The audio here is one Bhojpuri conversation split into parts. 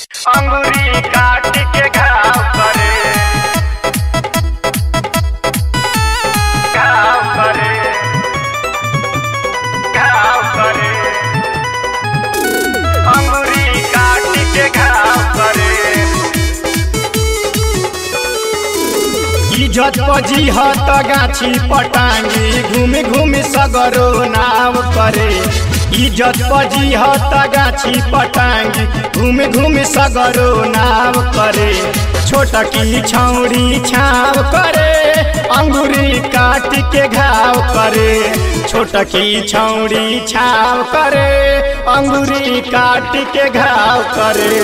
अंगुरी काट के घाव करे घाव करे घाव करे अंगुरी काट के घाव करे इज्जत पजी हत गाछी पटांगी घूमि घूमि सगरो नाव करे इज्जत पजी हत गाछी पटांगी घूमि घूमि सगरो नाव करे छोटकी छौड़ी छाव करे अंगुरी काट के घाव करे छोटकी छौड़ी छाव करे अंगुरी काट के घाव करे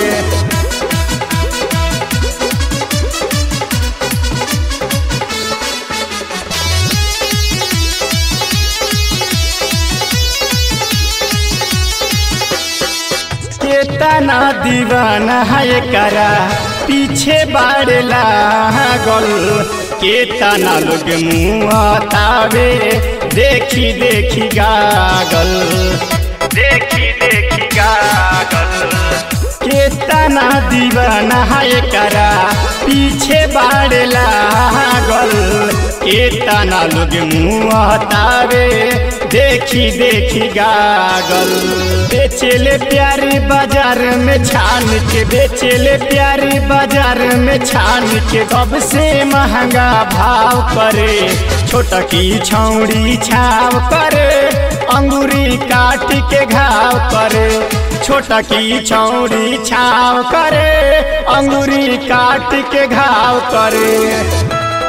केतना दीवाना है करा पीछे बाड़ला गल केतना लोग मुँह तावे देखी देखी गागल देखी देखी गागल केतना दीवाना है करा पीछे बाड़ला गल केतना लोग मुँह तावे देखी देखी गागल बेचेले प्यारी बाजार में छान के बेचेले प्यारी बाजार में छान के कब से महंगा भाव करे छोटकी छौड़ी छाव करे अंगूरी काट के घाव करे छोटकी छौड़ी छाव करे अंगूरी काट के घाव करे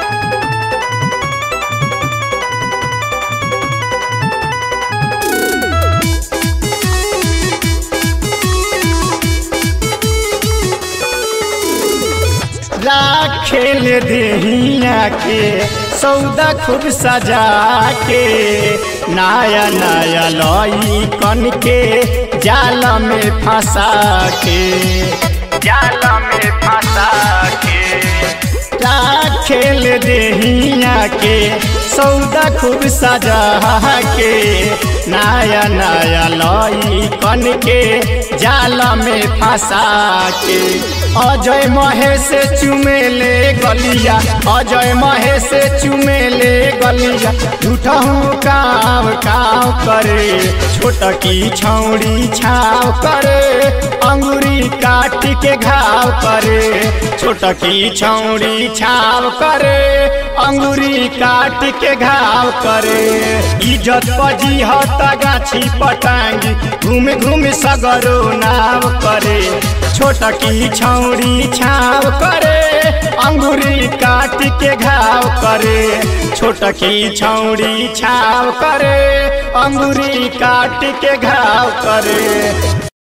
राखेल देहिया के सौदा खूब सजा के नया नया लई कन के जाल में फंसा के जाल में फंसा के राखेल देहिया के सौदा खूब सजा के नया नया लई कन के जाल में फंसा के अजय महेश चुमेले गलिया अजय महेश चुमेले गलिया झूठा हूँ काव काव करे छोटकी छौड़ी छाव करे अंगूरी काट के घाव करे छोटकी छौड़ी छाव करे अंगूरी काट के घाव करे इज्जत पजी हत गाछी पटांगी घूम घूम सगरो नाव करे छोटकी छौड़ी छाव करे अंगूरी काट के घाव करे छोटकी छौड़ी छाव करे अंगूरी काट के घाव करे